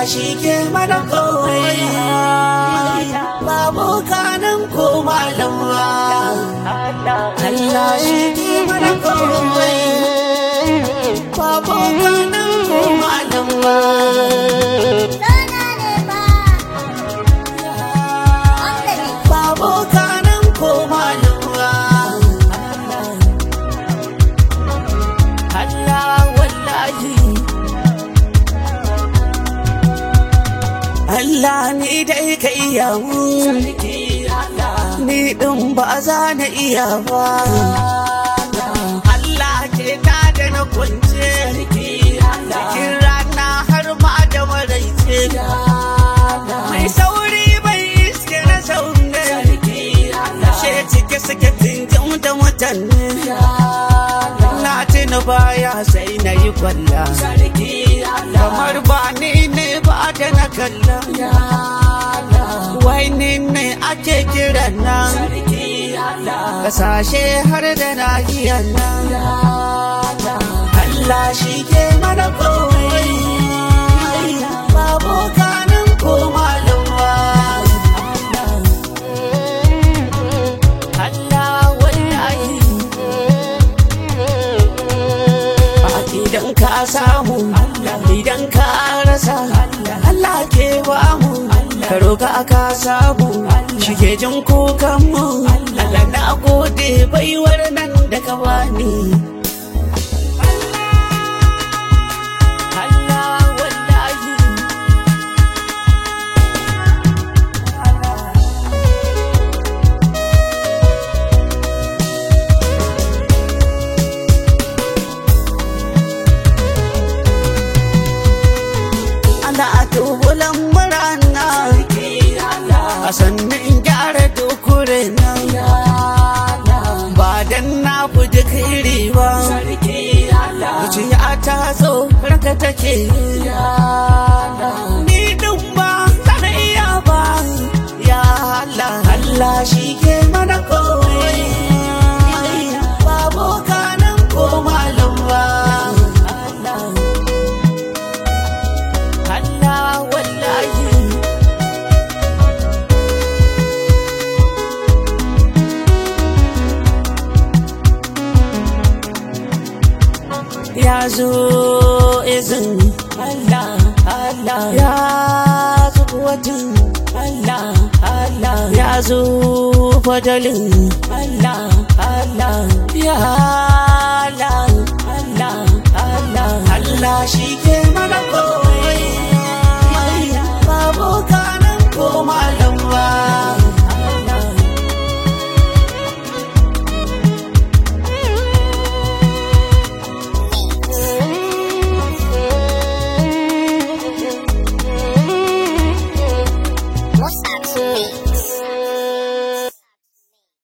shi ke mana kowai babu kanan ko malama Allah shi ke mana kowai babu kanan ko malama babu kanan ko malama Allah wallahi Allah ni dai ka iya mun ni din ba za na iya ba Allah ke ta da na kunce cikin rana har ma da maraice mai sauri bai iske na saunne she cike suke tinjin da mutane na tuna baya sai na yi kwalla kamar ba ni ne ba da na kalla wai ni ne ake kira nan kasashe har da nahiyar nan Allah shi ke mana kowai babu kanin ko malumwa Allah wallahi idan ka samu idan ka rasa Allah ke ba mu ka roka ka samu shi ke jin kukan mu Allah na gode baiwar nan da ka bani Allah wallahi ana tubulan murana a sannan gyara dukure nan ba dan na fuji kiri ba zuciya ta so ranka take ni din ba zan iya ba ya Allah Allah shi ke mana kowai babu kanan ko malam ba Allah wallahi ya zo izin Allah Allah ya zo wajen Allah Allah ya zo fadalin Allah Allah ya Allah Allah Allah Allah shi ke mana ko